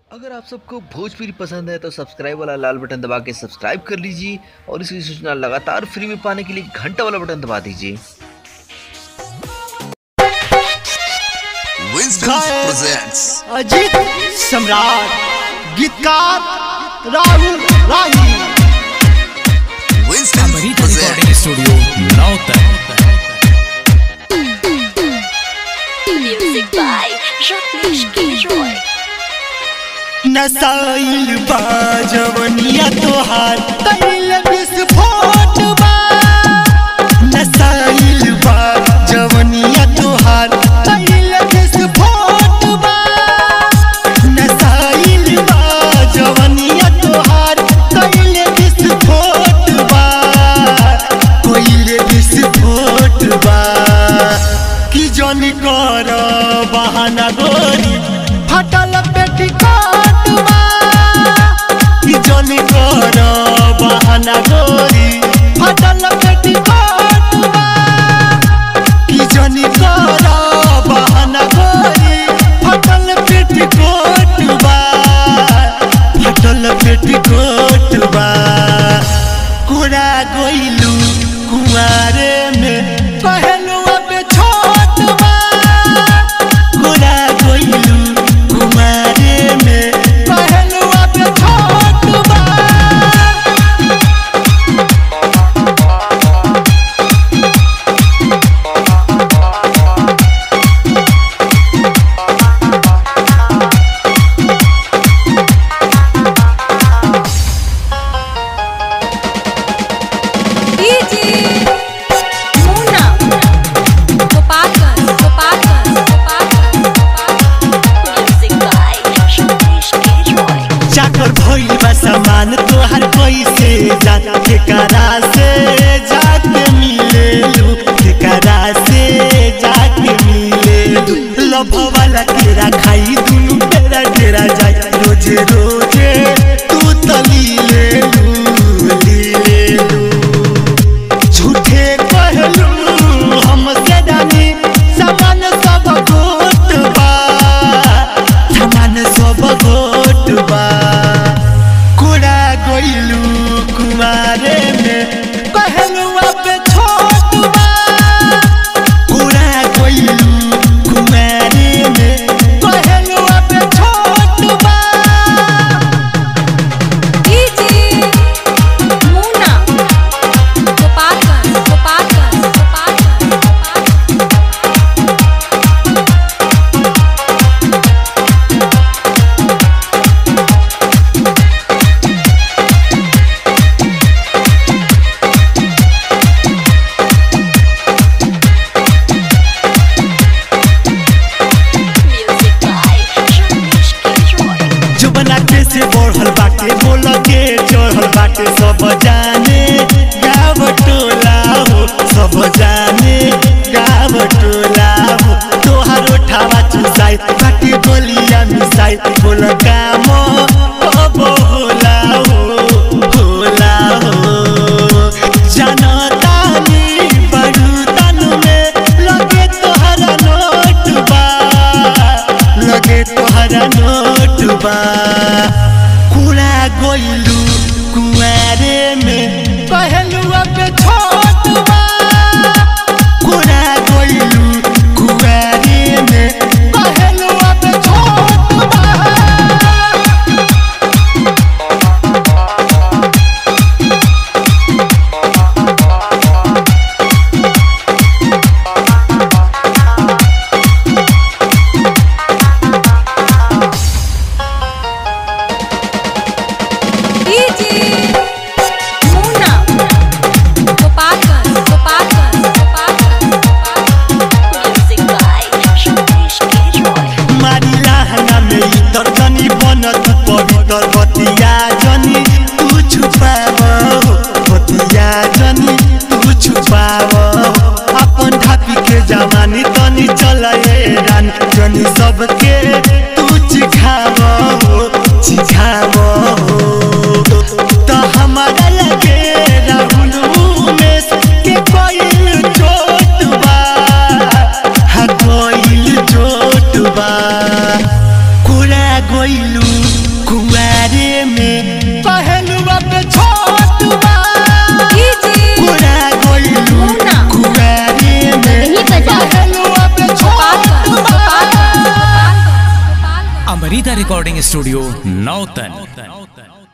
अगर आप सबको भोजपुरी पसंद है तो सब्सक्राइब वाला लाल बटन दबा के सब्सक्राइब कर लीजिए और इसकी सूचना लगातार फ्री में पाने के लिए घंटा वाला बटन दबा दीजिए Winston Kyle. presents अजीत सम्राट गीतकार राहुल राही Winston Amarita presents Recording Studio, Nauta. Music by Rakesh Gilroy. नसाइल बा जवनिया तोहार तैल विस्फोट बा नसाइल बा जवनिया तोहार तैल विस्फोट बा नसाइल बा जवनिया तोहार तैल विस्फोट बा कोइल विस्फोट बा कि जन कर बहाना गोरी फटल पेटिकोट बा कि जन कर बहाना गोरी फटल पेटिकोट बा कि जन कर बहाना गोरी फटल पेटिकोट बा फटल पेटिकोट बा कोरा गोइलू कुआरे में पहलू अब छोट बा कोरा गोइलू कुआरे में पहलू अब छोट बा DJ Muna. Gopalganj, Gopalganj, Gopalganj, Gopalganj. Music by Rakesh Gilroy. चाकर भइल बा सामान तोहर पैसे जात ठेकारा से जाके मिलेलू ठेकारा से जाके मिलेलू लभ वाला केरा खाई दुनु बेरा डेरा जाए रोजे रोजे तू तली लेलू ली लेलू झूठे कहलू हमसे रानी सामान सब गोट बा सामान सब गोट बा कोड़ा गइलू कुमारे में कहलू अब छोट बा कोड़ा गइलू कुमारे में कहलू अब छोट बा DJ Muna. Gopalganj, Gopalganj, Gopalganj, Gopalganj. Music by Rakesh Gilroy. जुबना के से बढ़ल बाटे बोल के चढ़ल बाटे सब जाने गाव टोला हो सब जाने गाव टोला हो तोहार उठावा चुसाई बाटी बोलिया मिसाई बोल काम अब होला हो होला हो जनतानी बड़ू तनु में लगे तोहरा नोट बा लगे तोहरा नोट बा कुड़ा गोइलू कुआरे में कहलू अब छोट बा कुड़ा गोइलू कुआरे में कहलू अब छोट बा DJ Muna. गइलू कुआरे में पहलुआ पे छोट बा पूरा गइलू मुन्ना। कुआरे में नहीं बजा। पहलुआ पे छोट बा अमृता रिकॉर्डिंग स्टूडियो नौतन